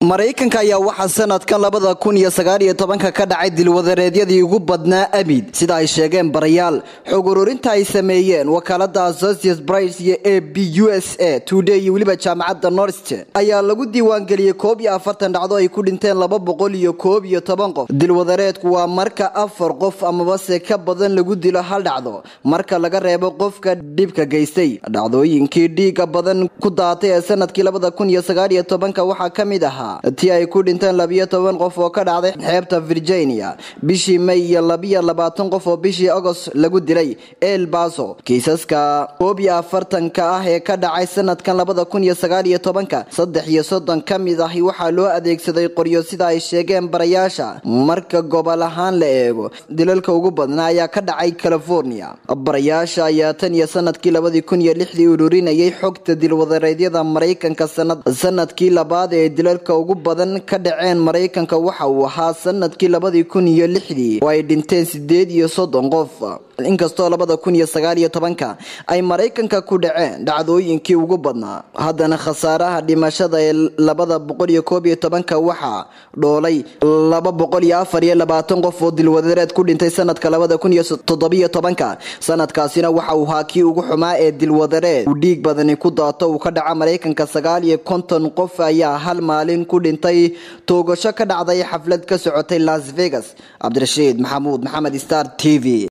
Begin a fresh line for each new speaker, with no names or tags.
maraykanka ayaa waxaa sanadkan labada kun iyo sagaal iyo tobanka ka dhacay dilwadareedyadii ugu badnaa abid sida ay sheegeen barayaal xog ururinta ay sameeyeen wakaalada associates brice iyo a b u s a today iyo weliba jaamacadda norsten ayaa lagu diiwaangeliyey koob iyo afartan dhacdo ay ku dhinteen laba boqol iyo koob iyo toban qof dilwadareedku waa marka afar qof amabase ka badan lagu dilo hal dhacdo marka laga reebo qofka dhibka geystay dhacdooyinkii dhiiga badan ku daatay ee sanadkii labada kun iyo sagaal iyo tobanka waxaa ka mid ahaa tii ay ku dhinteen labiyo toban qof oo ka dhacday xeebta virginia bishii may iyo labiyo labaatan qof oo bishii agost lagu dilay el baso kiisaska koob iyo afartanka ah ee ka dhacay sanadkan labada kun iyo sagaal iyo tobanka saddex iyo soddon ka mid ahi waxaa loo adeegsaday qoryo sida ay sheegeen barayaasha marka gobol ahaan la eego dilalka ugu badnaa ayaa ka dhacay california barayaasha ayaa tan iyo sanadkii labadii kun iyo lixdii ururinayay xogta dilwadareedyada maraykanka sanadkii labaad ee dilalka ugu badan ka dhaceen maraykanka waxa uu ahaa sanadkii labadii kun iyo lixdii oo ay dhinteen sideed iyo soddon qof inkastoo labada kun iyo sagaal iyo tobanka ay maraykanka ku dhaceen dhacdooyinkii ugu badnaa haddana khasaaraha dhimashada ee labada boqol iyo koob iyo tobanka waxaa dhoolay laba boqol iyo afar iyo labaatan qof oo dilwadareed ku dhintay sanadka labada kun iyo toddobiyo tobanka sanadkaasina waxa uu ahaa kii ugu xumaa ee dilwadareed uu dhiig badani ku daato uu ka dhaca maraykanka sagaal iyo konton qof ayaa hal maalin ku dhintay toogasho ka dhacday xaflad ka socotay las vegas cabdirashiid maxamuud maxamed star t v